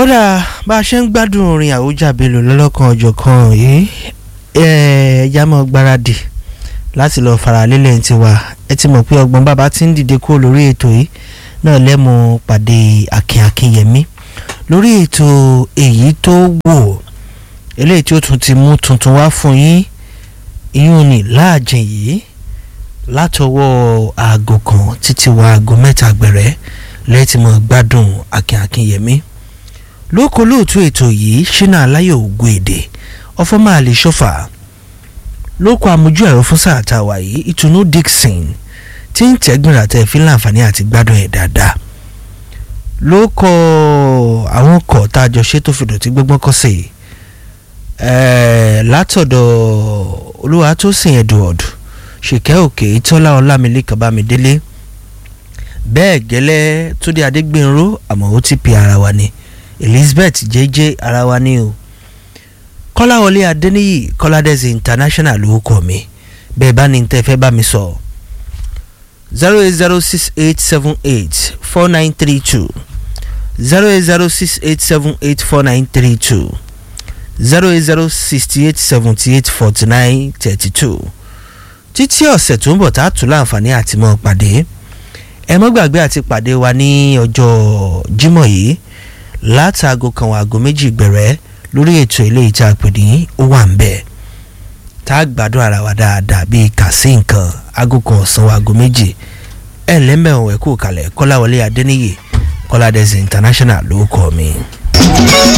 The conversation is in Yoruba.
ó dà bá a ṣe ń gbádùn orin àwùjábélò lọ́lọ́kan ọ̀jọ̀kan yìí ẹ̀ẹ́dá mọ́ gbáradì láti lọ́ọ́ fara lélẹ̀ ń tiwa ẹ ti mọ̀ pé ọgbọ́n bàbá ti ń dìde kúrò lórí ètò yìí náà lẹ́mu pàdé Akin Akinyẹmí lórí ètò èyí tó wò eléyìí tí ó tún ti mú tuntun wá fún yín ìyún ní láàjìn yìí látọwọ́ aago kan títí wọ aago mẹ́ta gbẹ̀rẹ́ lẹ́tí mọ́ gbádùn Akin Akinyẹmí lóko lóòtú ètò yìí ṣínà aláyọ̀ ògùn èdè ọfọmọ àlè ṣọfà lóko àmójú ẹ̀rọ fún sáà tá a wà yìí ìtùnú Dixon tí ń tẹ́gbìnrin àtẹ fi láǹfààní àti gbádùn ẹ̀ dáadáa lóko àwọn ọkọ̀ tá a jọ ṣe tó fi dọ̀tí gbọ́gbọ́n kọ́ sí látọ̀dọ̀ Olúwatósìn Edward ṣìkẹ́ òkè tọ́lá ọlámilékan bámidélé bẹ́ẹ̀ gẹ́lẹ́ túndé adégbènró àmọ́ ó ti pe ara wa ni elizabeth jẹ́jẹ́ ara wa ni o kọ́láwọlé adéníyì kọ́ládẹ́sì international ló kọ́ mi bẹ́ẹ̀ bá ní tẹ́ fẹ́ bá mi sọ zero eight zero six eight seven eight four nine three two zero eight zero six eight seven eight four nine three two zero eight zero sixty eight seventy eight forty nine thirty two títí ọ̀sẹ̀ tó ń bọ̀ tá a tún láǹfààní àti mọ́ pàdé ẹ mọ́ gbàgbé àti pàdé wa ní ọjọ́ Jímọ̀ yìí látàgò kan wà àgọ́ méjì gbẹ̀rẹ́ lórí ètò ilé ìta pè ní ó wà ń bẹ̀ tá a gbádùn ara wa dáadáa bíi kàsí nǹkan aago kan ọ̀sán wa àgọ́ méjì ẹ̀ lẹ́mẹ̀ọ́ ẹ̀kú kalẹ̀ Kọ́láwọlé Adéníyè Kọ́ládẹ́sì international ló kọ́ mi.